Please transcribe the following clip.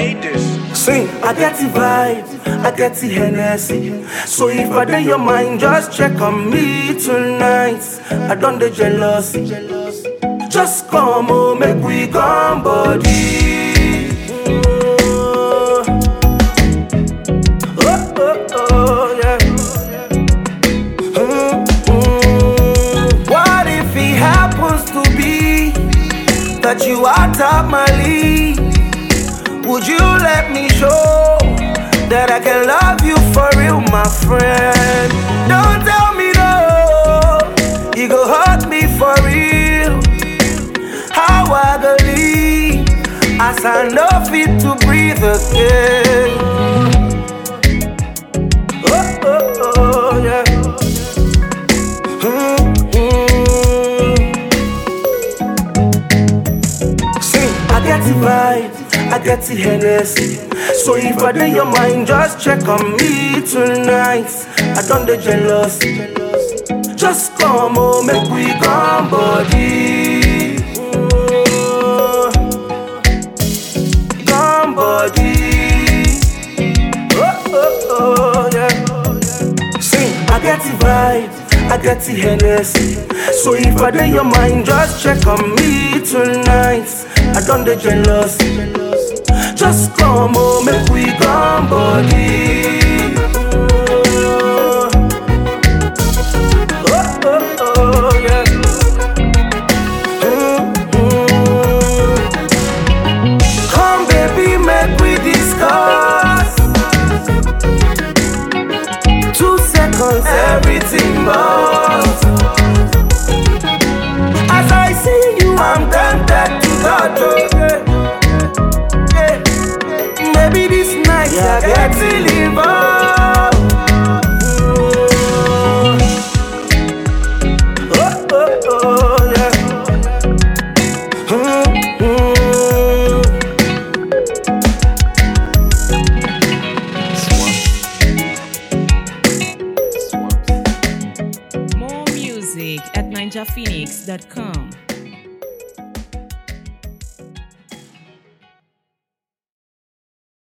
made this. Sing, I get the vibe, I get the Hennessy. So if I dey your mind, just check on me tonight. I don't dey jealousy. Just come on, make we come body. Oh, oh, oh, oh, yeah. Mm, mm. What if it happens to be that you are top my league? Would you let me show that I can love you for real, my friend? Don't tell me no, you go hurt me for real. How I believe as I know fit to breathe again. Oh, oh, oh, yeah. Mm, mm. Sing, I get the vibe, I get the Hennessy. So if I dey your mind, just check on me tonight. I don't dey jealousy. Just come on, make we come body. Oh, Come body. Oh, oh, oh, yeah. Sing, I get the vibe, I get the Hennessy. So if I dey your mind, just check on me tonight. I don't dey jealousy. Just come on, make we come body. Oh, oh, oh, yeah. Mm, mm. Come, baby, make we discuss. Two seconds, everything but. As I see you, I'm tempted to touch you. Yeah. Yeah. Maybe this night I get to involved. Oh, oh, oh, yeah. Mm, mm. More music at ninjaphoenix.com.